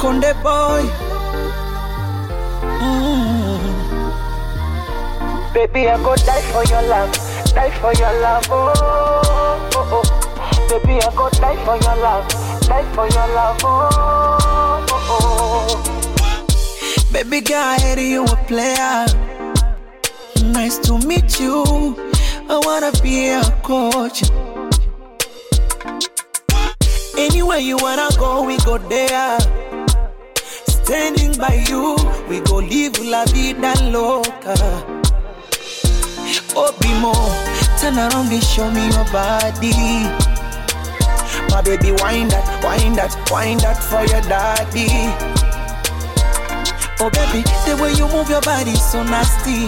Konde boy. Mm. Baby, I go die for your love, die for your love, oh, oh, oh. Baby, I go die for your love, die for your love, oh, oh, oh. Baby girl, I hear you a player. Nice to meet you. I wanna be a coach. Anywhere you wanna go, we go there. Standing by you, we go live la vida loca. Obimo, turn around and show me your body. My baby, wind that, wind that, wind that for your daddy. Oh baby, the way you move your body so nasty.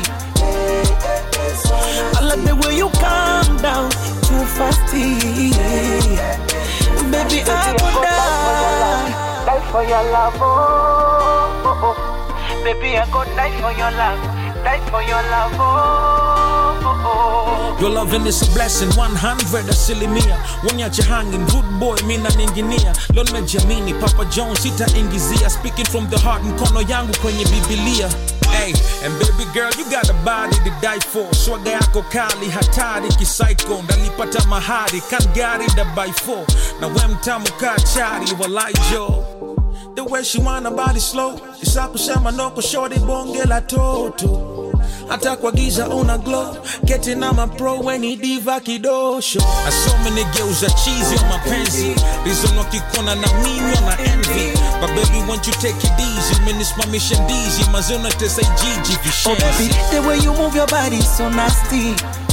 I like the way you calm down too fasty. Baby, I would die. Die for your love, oh, oh, oh. Baby, I go die for your love, die for your love, oh, oh, oh. Your loving is a blessing 100 asilimia Wonyache hanging good boy mina ninginia Leo nimejiamini Papa Jones sitaingizia Speaking from the heart mkono yangu kwenye Biblia Hey, and baby girl you got a body to die for Swaga yako kali hatari kisaiko Ndalipata mahari kan gari da by four Na we mtamu ka chari walai jo The way she wanna body slow Isa kusema no kushori bonge la toto hata kwa giza una glow getting on my pro when he diva kidosho asome nigeuza cheese ya mapenzi reason wakikona na mimi na envy but baby won't you take it easy umenisimamisha ndizi mazona tesa ijiji Oh baby, vishenzi the way you move your body so nasty.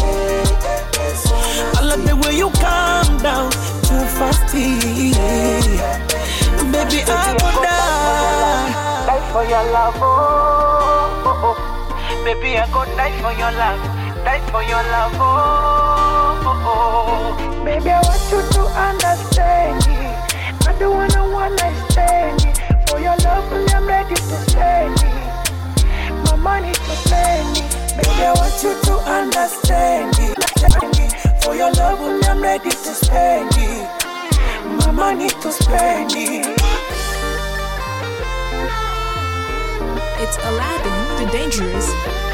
I love the way you calm down too fasty. Baby, I would die. Die for your love, oh, oh, oh. Baby, I go die for your love, die for your love, oh, oh, oh. Baby, I want you to understand it. I don't wanna one night stand it. For your love, I'm ready to spend it. My money to spend it. Baby, I want you to understand it. For your love, I'm ready to spend it. My money to spend it. It's Aladdin, the Dangerous,